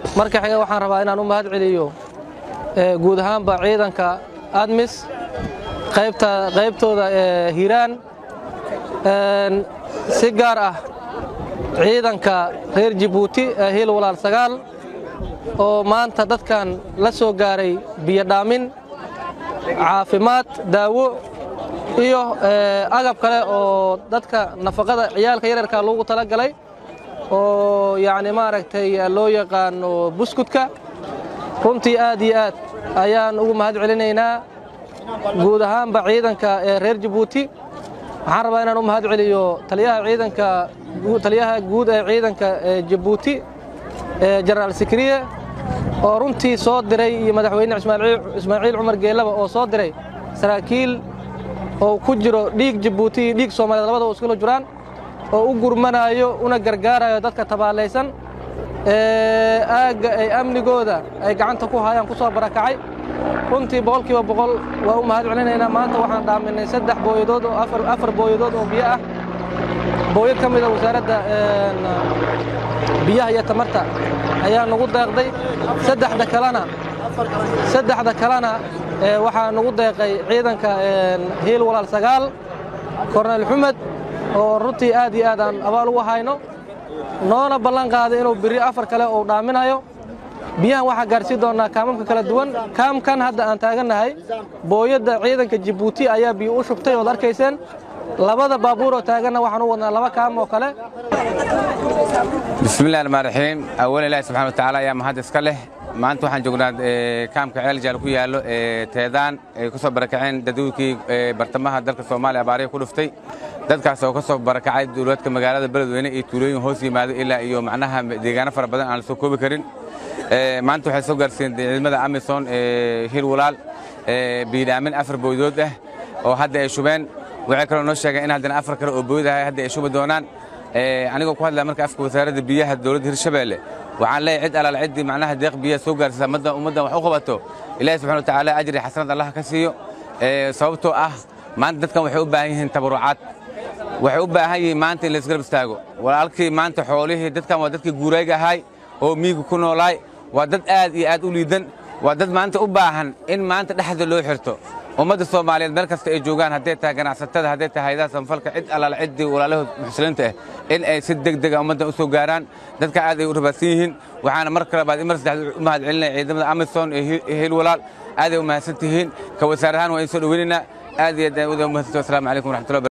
marka xiga waxaan rabaa inaan u mahad celiyo guud ahaanba ciidanka admis qaybta qaybtooda hiiraan si gaar ah ciidanka reer jibuuti ee hiil walaal sagaal oo maanta dadkan la soo gaaray biyodhaamin caafimaad daawo iyo agab kale oo dadka nafaqada ciyaalka yaryarka loogu tala galay oo yacni maaragtay loo yaqaano buskudka runtii aad iyo aad ayaan ugu mahad celinaynaa guud ahaanba ciidanka ee reer jibuuti waxaan rabaa inaan u mahad celiyo taliyaha ciidanka taliyaha guud ee ciidanka ee jibuuti ee jenaraal sikriye oo runtii soo diray iyo madaxweyne ismaaciil cumar geellaba oo soo diray saraakiil oo ku jiro dhiig jibuuti iyo dhiig soomaaliyeed labada oo iskula jiraan oo u gurmanaayo una gargaarayo dadka tabaalaysan ee aagga ay amnigooda ay gacanta ku hayaan ku soo barakacay runtii boqolkiiba boqol waa u mahad celinaynaa maanta waxaan dhaaminay saddex booyadood oo afar booyadood oo biyo ah booyad ka mida wasaaradda biyaha iyo tamarta ayaa nagu deeqday saddexda kalena saddexda kalena waxaa nagu deeqay ciidanka hiil walaal sagaal korneyl xumed oo runtii aad iyo aad aan abaal ugu hayno noona ballan qaaday inuu biri afar kale uu dhaaminayo biyahan waxaa gaarsiin doonnaa kaamamka kala duwan kaamkan hadda aan taagannahay booyadda ciidanka jibuuti ayaa biyo u shubtay ood arkayseen labada baabuur oo taaganna waxaan u wadnaa laba kaam oo kale bismillahi raxmaan raxiim awalan ilaahi subxana watacaala ayaa mahad iska leh maanta waxaan joognaa kaamka ceeljaal ku yaallo ee teedaan ay ku soo barakaceen dadweynkii bartamaha dalka soomaaliya abaariya ku dhuftay dadkaas oo ka soo barakacay dowladka magaalada beledweyne iyo tuulooyin hoos yimaado ilaa iyo macnaha deegaano fara badan aan la soo koobi karin maanta waxay soo gaarsiiyeen ciidamada amison ee hil walaal biidhaamin afar booydood ah oo hadda ay shubeen waxay kaloo noo sheegeen in haddana afar kale oo booyad ahay hadda ay shubi doonaan anigoo ku hadlaya marka afka wasaaradda biyaha dowladda hirshabeelle waxaan leeyahay cid alaal ciddii macnaha deeq biyaha soo gaarsiisa ummaddan wax u qabato ilaahi subxana watacaala ajri xasanad allah ka siiyo sababtoo ah maanta dadkan waxay u baahan yihiin tabarucaad waxay u baahan yihiin maanta in la isgarab istaago walaalkii maanta xoolihii dadkan waa dadkii guurayga ahay oo miyiga ku noolaay waa dad aad iyo aad u liidan waa dad maanta u baahan in maanta dhexda loo xirto ummadda soomaaliyeed meel kasta ay joogaan hadday tahay ganacsatada hadday tahay hayadaha samfalka cid allaala ciddii walaalahood muxsiliinta ah in ay si deg dega ummaddan u soo gaaraan dadka aad ay u rabaadsan yihiin waxaana mar kale baad mar saddexaad u mahad celinaya ciidamada amison ee hil walaal aaday u mahadsan tihiin ka wasaar ahaan waa in soo dhoweynaynaa aad iyo aad u mahadsanti wasalaamu calaykum waraxmatullahi